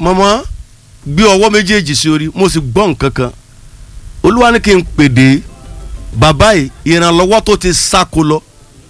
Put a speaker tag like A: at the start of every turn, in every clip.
A: mọ̀mọ́ gbé ọwọ́ méjèèjì sí orí mo sì gbọ́ nǹkan kan olúwa ní kí n pèdè bàbá yìí ìrànlọ́wọ́ tó ti sáko lọ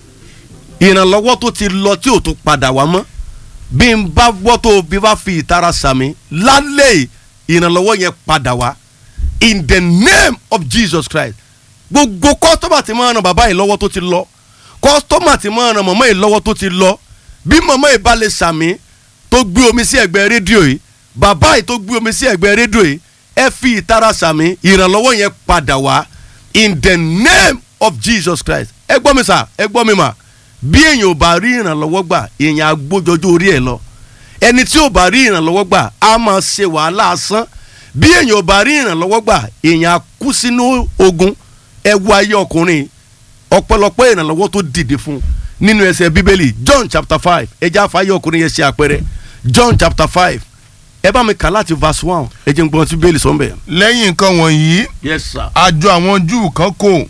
A: ìrànlọ́wọ́ tó ti lọ tí ò tún padà wá mọ́ bí n bá gbọ́ tó bí bá fi ìtara sàmì lálẹ́ yìí ìrànlọ́wọ́ yẹn padà wá in the name of Jesus Christ gbogbo kọ́sítọ́mà tí máa ran bàbá yìí lọ́wọ́ tó ti lọ kọ́sítọ́mà tí máa ran màmá yìí lọ́wọ́ tó ti lọ bí màmá yìí bá lè sàmì tó gbé omi sí ẹ̀gbẹ́ rédíò yìí bàbá yìí tó gbé omi sí ẹ̀gbẹ́ rédíò yìí ẹ fi ìtara sàmì ìrànlọ́wọ́ yẹn padà wá in the name of Jesus Christ ẹ gbọ́ mi sà ẹ gbọ́ mi mà bí èèyàn ò bá rí ìrànlọ́wọ́ gbà èèyàn agbójọjú orí ẹ̀ lọ ẹni tí ò bá rí ìrànlọ́wọ́ gbà á máa ṣe wàhálà asán bí èèyàn ò bá rí ìrànlọ́wọ́ gbà èèyàn á kú sínú ogun ẹ wo ayé ọkùnrin ọ̀pọ̀lọpọ̀ ìrànlọ́wọ́ tó dìde fún nínú ẹsẹ̀ bíbélì John chapter five ẹ jẹ́ àfáyé ọkùnrin yẹn ṣe àpẹẹrẹ John chapter five ẹ bá mi kà láti verse one ẹ jẹ́ n gbọ́n tí bíbélì sọ ń bẹ̀.
B: lẹ́yìn nǹkan wọ̀nyí
A: yes sir.
B: àjọ àwọn júù kan kò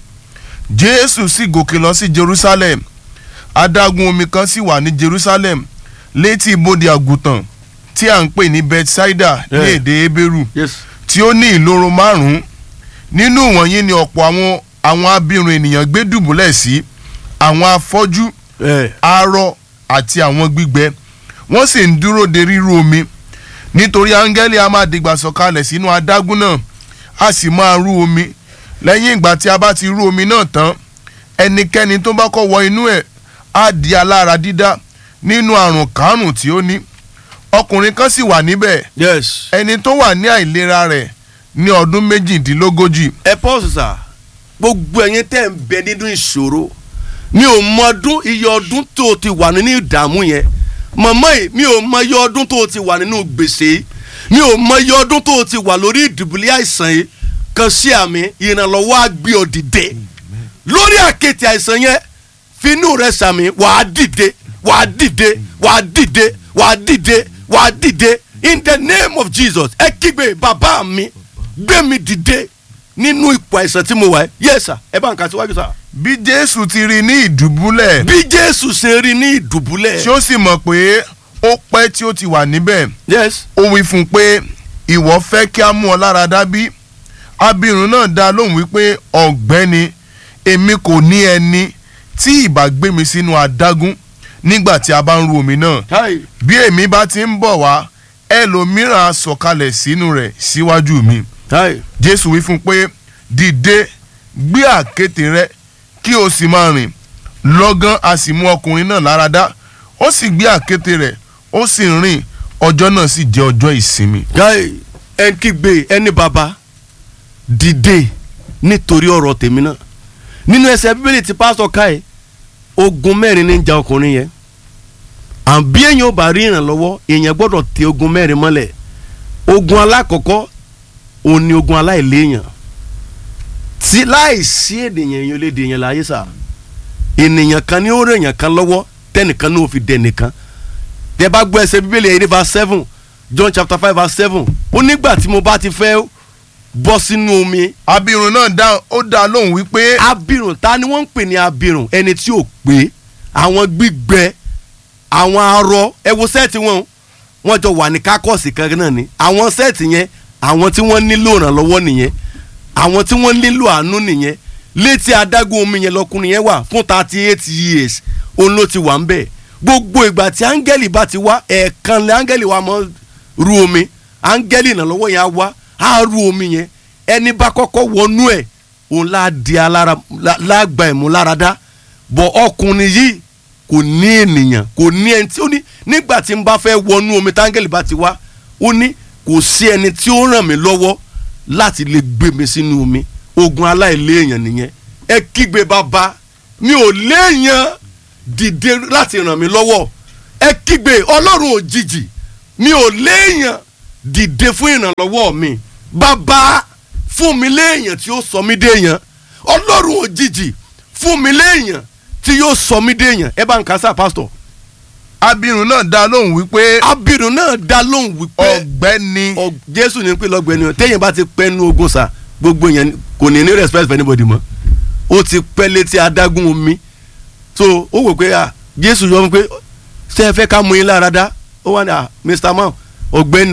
B: jésù sì gòkè lọ sí jerusalem adágún omi kan sì wà ní jerusalem létí ibodè àgùntàn tí à ń pè ní bethsaida ní
A: Yeah.
B: èdè hébérù
A: yes
B: tí ó ní ìloro márùn-ún nínú wọ̀nyí ni ọ̀pọ̀ àwọn àwọn abirùn ènìyàn gbé dùbúlẹ̀ sí àwọn afọ́jú
A: ẹ
B: arọ àti àwọn gbígbẹ wọ́n sì ń dúró de rírú omi nítorí áńgẹ́lì a máa dìgbà sọ̀kalẹ̀ sínú adágún náà a sì máa rú omi lẹ́yìn ìgbà tí a bá ti rú omi náà tán ẹnikẹ́ni tó bá kọ́ wọ inú ẹ̀ á di alára dídá nínú àrùn kárùn tí ó ní ọkùnrin kan sì wà níbẹ̀
A: yes.
B: ẹni tó wà ní àìlera rẹ̀ ní ọdún méjìdínlógójì
A: ẹ pọ́sù sà gbogbo ẹ̀yin tẹ́ ń bẹ nínú ìṣòro mi ò mọ ọdún iye ọdún tó o ti wà nínú ìdààmú yẹn mọ̀mọ́ yìí mi ò mọ iye ọdún tó o ti wà nínú gbèsè yìí mi ò mọ iye ọdún tó o ti wà lórí ìdùbúlẹ̀ àìsàn yìí kan sí àmì ìrànlọ́wọ́ á gbé ọ dìde lórí àkètì àìsàn yẹn finú rẹ sàmì wàá dìde wàá dìde wàá dìde wàá dìde wàá dìde in the name of Jesus ẹ kígbe bàbá mi gbé mi dìde nínú ipò àìsàn tí mo wà ẹ́ yes sir ẹ bá ń kà síwájú sir.
B: bí jésù ti rí ní ìdùbúlẹ̀
A: bí jésù ṣe rí ní ìdùbúlẹ̀.
B: tí ó sì mọ̀ pé ó pẹ́ tí ó ti wà níbẹ̀
A: yes
B: ó wí fún un pé ìwọ fẹ́ kí a mú ọ lára dá bí abirùn náà dá lóhùn wípé ọ̀gbẹ́ni èmi kò ní ẹni tí ìbá gbé mi sínú adágún nígbà tí a bá ń ru omi náà
A: hi
B: bí èmi bá ti ń bọ̀ wá ẹlòmíràn á sọ̀kalẹ̀ sínú rẹ̀ síwájú mi
A: hi
B: jésù wí fún un pé dìde gbé àkéte rẹ kí o sì máa rìn lọ́gán a sì mú ọkùnrin náà lára dá ó sì gbé àkéte rẹ̀ ó sì rìn ọjọ́ náà sì jẹ́ ọjọ́ ìsinmi.
A: hi ẹ kígbe ẹni bàbá dìde nítorí ọ̀rọ̀ tèmi náà nínú ẹsẹ̀ bíbélì tí pásítọ̀ káyé ogun mẹ́rin ní ń ja ọkùnrin yẹn àbí èèyàn ò bá rí ìrànlọ́wọ́ èèyàn gbọ́dọ̀ tẹ ogun mẹ́rin mọ́lẹ̀ ogun alákọ̀ọ́kọ́ òun ni ogun aláìléèyàn tí láìsí ènìyàn èèyàn lè dèèyàn láyé sà ènìyàn kan ní ó rè èèyàn kan lọ́wọ́ tẹnìkan ní ó fi dẹ nìkan tẹ bá gbọ́ ẹsẹ̀ bíbélì ẹ̀yìn ní verse seven John chapter five verse seven ó nígbà tí mo bá ti fẹ́ bọ́ sínú omi
B: abirùn náà dá ó dá lóhùn wípé
A: abirùn ta ni wọ́n ń pè ní abirùn ẹni tí ò pé àwọn gbígbẹ àwọn arọ ẹ wo sẹ́ẹ̀tì wọn o, wọ́n jọ wà ní kákọ́ọ̀sì kan náà ni àwọn sẹ́ẹ̀tì yẹn àwọn tí wọ́n nílò ìrànlọ́wọ́ nìyẹn àwọn tí wọ́n nílò àánú nìyẹn létí adágún omi yẹn lọkùnrin yẹn wà fún thirty eight years òun ló ti wà ń bẹ̀ gbogbo ìgbà tí áńgẹ́lì bá ti wá ẹ̀ẹ̀kan lẹ́ áńgẹ́lì wa mọ́ ru omi áńgẹ́lì ìrànlọ́wọ́ yẹn á wá á ru omi yẹn ẹni bá kọ́kọ́ wọnú ẹ̀ òun lá di alára lá- lágbà ẹ̀mú láradá bọ̀ ọkùnrin yìí kò ní ènìyàn kò ní ẹni tí ó ní nígbà tí n bá fẹ́ wọnú omi táńgẹ́lì bá ti wá ó ní kò sí ẹni tí ó ràn mí lọ́wọ́ láti lè gbé mi sínú omi ogun aláìléèyàn nìyẹn ẹ kígbe bàbá mi ò léèyàn dìde láti ràn mí lọ́wọ́ ẹ kígbe ọlọ́run òjijì mi ò léèyàn dìde fún ìrànlọ́wọ́ mi bàbá fún mi léèyàn tí ó sọ mí déèyàn ọlọ́run òjijì fún mi léèyàn tí yóò sọ mí déèyàn ẹ bá ń kásá pásítọ̀
B: abirùn náà dá lóhùn wípé
A: abirùn náà dá lóhùn wípé
B: ọ̀gbẹ́ni
A: ọ jésù ní pé lọ́gbẹ̀ẹ́ni o téèyàn bá ti pẹ́ nu ogun sa gbogbo yẹn kò ní ní respect for anybody mọ́ ó ti pẹ́ létí adágún omi so ó wò pé ah jésù yọ fún pé ṣé ẹ fẹ́ ká mú yín lára dá ó wà ní ah mr man ọ̀gbẹ́ni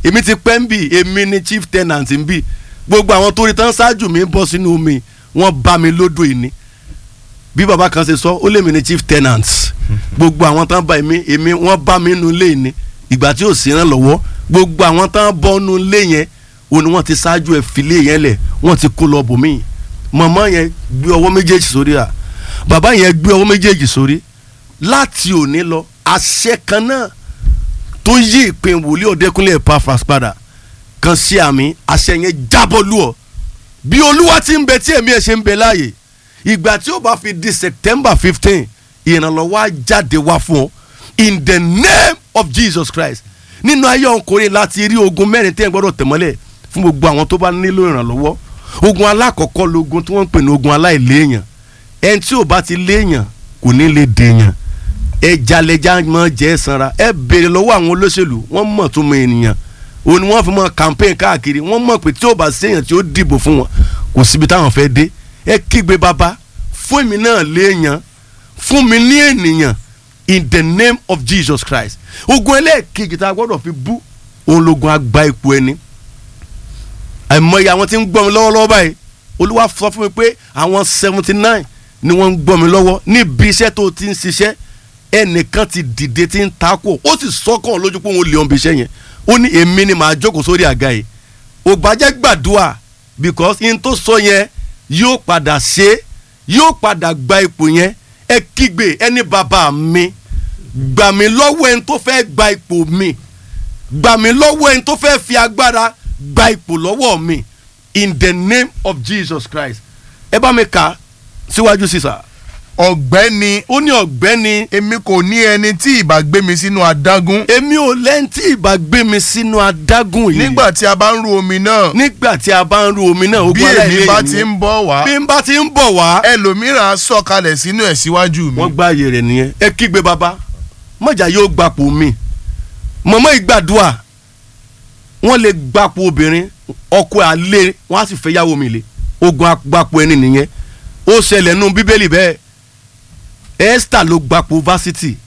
A: èmi ti pẹ́ ń bì èmi ni chief tenant ń bì gbogbo àwọn tó rí tán ṣáájú mi ń bọ́ sínú omi wọ́n bá mi lódò ìní bí baba kan ṣe sọ ó lè mi ni chief tenant gbogbo àwọn tán bá èmi èmi wọ́n bá mi nínú ilé ìní ìgbà tí ò sí ràn lọ́wọ́ gbogbo àwọn tán bọ́ nínú ilé yẹn ó ní wọ́n ti ṣáájú ẹ̀ filé yẹn lẹ̀ wọ́n ti kó lọ bòmíì màmá yẹn gbé ọwọ́ méjèèjì sórí à bàbá yẹn gbé ọwọ́ méjèèjì sórí láti òní lọ àṣẹ kan náà tó yí ìpín wòlíì ọ̀dẹ́kúnlé Epaphras padà kan sí àmì àṣẹ yẹn jábọ́ lù ọ́ bí olúwa ti ń bẹ tí èmi ẹ̀ ṣe ń bẹ láàyè ìgbà tí ó bá fi di September fifteen ìrànlọ́wọ́ á jáde wá fún ọ in the name of Jesus Christ nínú ayé ọkùnrin láti rí ogun mẹ́rin tí ẹ̀ gbọ́dọ̀ tẹ̀mọ́lẹ̀ fún gbogbo àwọn tó bá nílò ìrànlọ́wọ́ ogun alákọ̀ọ́kọ́ logun tí wọ́n ń pè ní ogun aláìléèyàn ẹni tí ò bá ti léèyàn kò ní lè dèèyàn ẹja lẹja mọ jẹ sanra ẹ béèrè lọ́wọ́ àwọn olóṣèlú wọ́n mọ̀ tó mọ ènìyàn òun ni wọ́n fi mọ campaign káàkiri wọ́n mọ̀ pé tí ò bá séèyàn tí ó dìbò fún wọn kò síbi táwọn fẹ́ dé ẹ kígbe bàbá fún èmi náà léèyàn fún mi ní ènìyàn in the name of Jesus Christ ogun ẹlẹ́ẹ̀kejì tá a gbọ́dọ̀ fi bú òun logun agba ipò ẹni àìmọye àwọn tí ń gbọ́ mi lọ́wọ́lọ́wọ́ báyìí olúwa sọ fún mi pé àwọn seventy nine ni wọ́n ń gbọ́ mi lọ́wọ́ níbi iṣẹ́ tó ti ń ṣiṣẹ́ ẹnìkan ti dìde tí ń takò ó sì sọ́kàn lójú pé òun lè ọ̀n bí iṣẹ́ yẹn ó ní èmi ni màá jókòó sórí àga yìí ògbàjẹ́ gbàdúrà because in tó sọ yẹn yóò padà ṣe yóò padà gba ipò yẹn ẹ kígbe ẹni bàbá mi gbà mí lọ́wọ́ ẹni tó fẹ́ gba ipò mi gbà mí lọ́wọ́ ẹni tó fẹ́ fi agbára gba ipò lọ́wọ́ mi in the name of Jesus Christ ẹ bá mi kà síwájú sísà
B: ọ̀gbẹ́ni
A: ó ní ọ̀gbẹ́ni
B: èmi kò ní ẹni tí ìbá gbé mi sínú adágún
A: èmi ò lẹ́ni tí ìbá gbé mi sínú adágún yìí
B: nígbà tí a bá ń ru omi náà
A: nígbà tí a bá ń ru omi náà
B: bí
A: ogun
B: èmi
A: aláìlẹ́yìn
B: bá
A: nìyẹn.
B: ti ń bọ̀ wá
A: bí n bá ti ń bọ̀ wá
B: ẹlòmíràn á sọ̀kalẹ̀ sínú ẹ̀ síwájú mi
A: wọ́n gbá ààyè rẹ̀ nìyẹn ẹ kígbe bàbá mọ̀jà yóò gbapò mi mọ̀mọ́ ìgbàdúà wọ́n lè gbapò obìnrin ọkọ àlè wọ́n á sì fẹ́ yàwó mi lé ogun agbapò ẹni nìyẹn ó ṣẹlẹ̀ nù bíbélì bẹ́ẹ̀ Esther ló gbapò varsity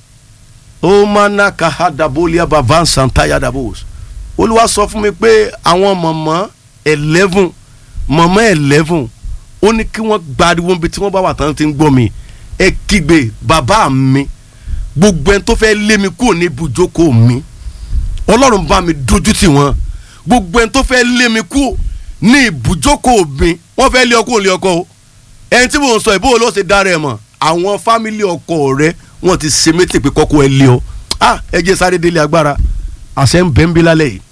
A: ó máa ná kahadabolia bavan santaya dabos olúwa sọ fún mi pé àwọn mọ̀mọ́ eleven mọ̀mọ́ eleven ó ní kí wọ́n gbariwo níbi tí wọ́n bá wà tán ti ń gbọ́ mi ẹ kígbe bàbá mi gbogbo ẹni tó fẹ́ lé mi kúrò ní ibùjókòó mi ọlọ́run bá mi dojú tì wọ́n gbogbo ẹni tó fẹ́ lé mi kúrò ní ibùjókòó mi wọ́n fẹ́ lé ọkọ lé ọkọ o ẹni tí mò ń sọ ìbò ló ṣe dára ẹ̀ mọ̀ àwọn fámìlì ọkọ rẹ wọ́n ti ṣe méjì pé kọ́kọ́ ẹ lé ọ ah ẹ jẹ́ sáré délé agbára àṣẹ ń bẹ́ ń bí lálẹ́ yìí